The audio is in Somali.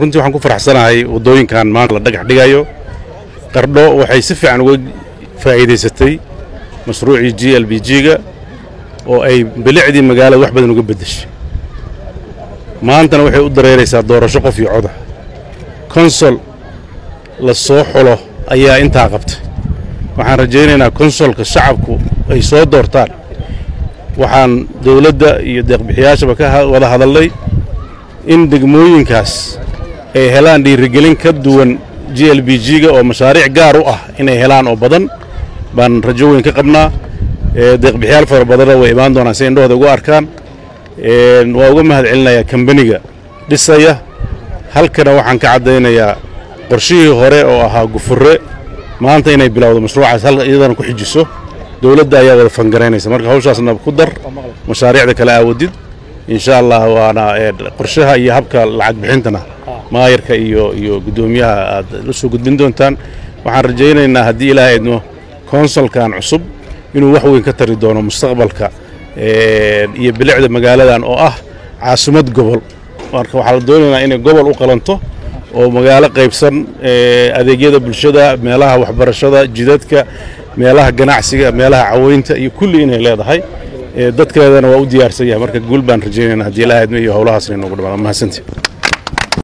runtii waxaan ku faraxsanahay waddooyinkan maanta la dhagax dhigayo qardho waxay si fiican uga faa'iidaysatay mashruucii g l b g-ga oo ay bilicdii magaalada wax badan uga beddeshay maantana waxay u dareeraysaa doorasho qof iyo coda konsol la soo xulo ayaa intaa qabtay waxaan rajaynaynaa konsolka shacabku ay soo doortaan waxaan dawladda iyo deeqbixiyaashaba ka wada hadalnay in degmooyinkaas ay helaan dhiirigelin ka duwan g l b g-ga oo mashaariic gaar u ah inay helaan oo badan baan rajo weyn ka qabnaa deeqbixiyaal fara badanna way imaan doonaan si indhahooda ugu arkaan waa uga mahad celinayaa kambaniga dhisaya halkana waxaan ka caddaynayaa qorshihii hore oo ahaa gufure maanta inay bilowdo mashruucaas hal iyadana ku xijiso dowladda ayaa wada fangaraynaysa marka hawshaasna ku dar mashaariicda kale aawadid insha allah waana qorshaha iyo habka lacag bixintana maayarka iyo iyo guddoomiyaha aad la soo gudbin doontaan waxaan rajaynaynaa haddii ilaahay idmo konsolkan cusub inuu wax weyn ka tari doono mustaqbalka iyo bilicda magaaladan oo ah caasimad gobol marka waxaa la doonaynaa inay gobol u qalanto oo magaalo qaybsan adeegyada bulshada meelaha waxbarashada jidadka meelaha ganacsiga meelaha caweynta iyo kulli inay leedahay dadkeedana waa u diyaarsan yahay marka guul baan rajaynayna haddii ilaahay idmo iyo howlahaasna inoogu dhamaado mahadsantii